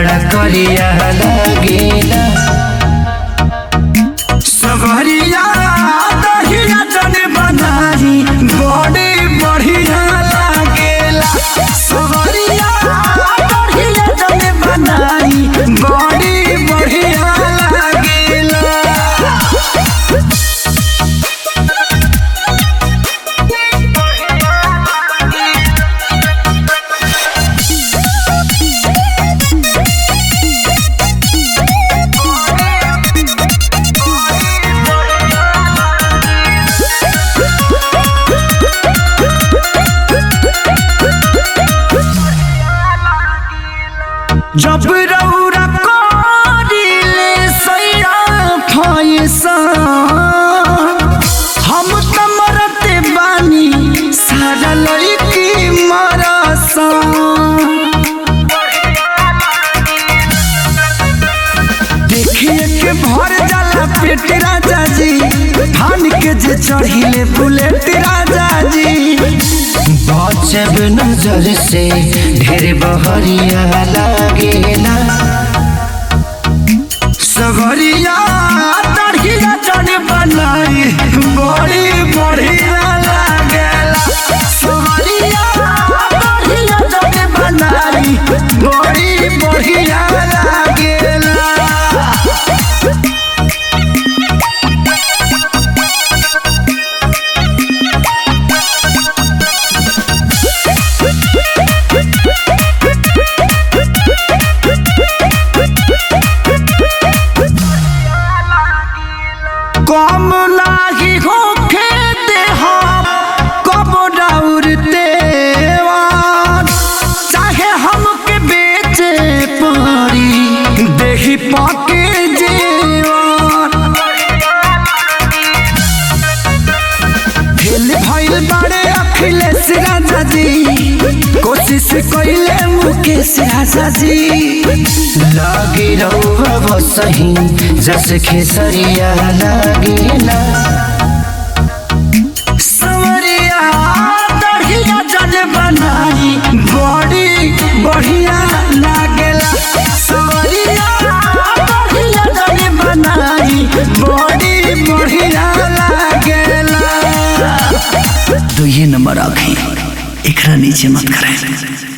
बड़ा करिया लागेला सवरिया दहिया जन बनाई बड़ी बढ़िया लागेला सवरिया दहिया जन बनाई बड़ी बढ़िया लागेला जब रौरा करिले सैरा फैसा हम त मरते बानी सारा लड़की मरसा देखिए के भर जाला पेट राजा जी धान के जे चढ़िले बुलेट राजा जी बचब नजर से ढेर बहरिया लागेला सगरिया तड़िया चढ़ बनाई बड़ी बढ़िया लागेला सगरिया तड़िया चढ़ बनाई बड़ी बढ़िया लागेला कम नाही होखे देहा कब डाउरते चाहे हमके बेचे पड़ी देही पाके जेवान फेल भइल बाड़े अखिलेश राजा जी कोशिश कइले मुकेश राजा जी लागे रहुआ सही जस खेसरिया लागेला सवरिया दढ़िया जल बनाई बड़ी बढ़िया लागेला सवरिया दढ़िया जल बनाई बड़ी बढ़िया लागेला तो ये नंबर आखे एकरा नीचे मत करें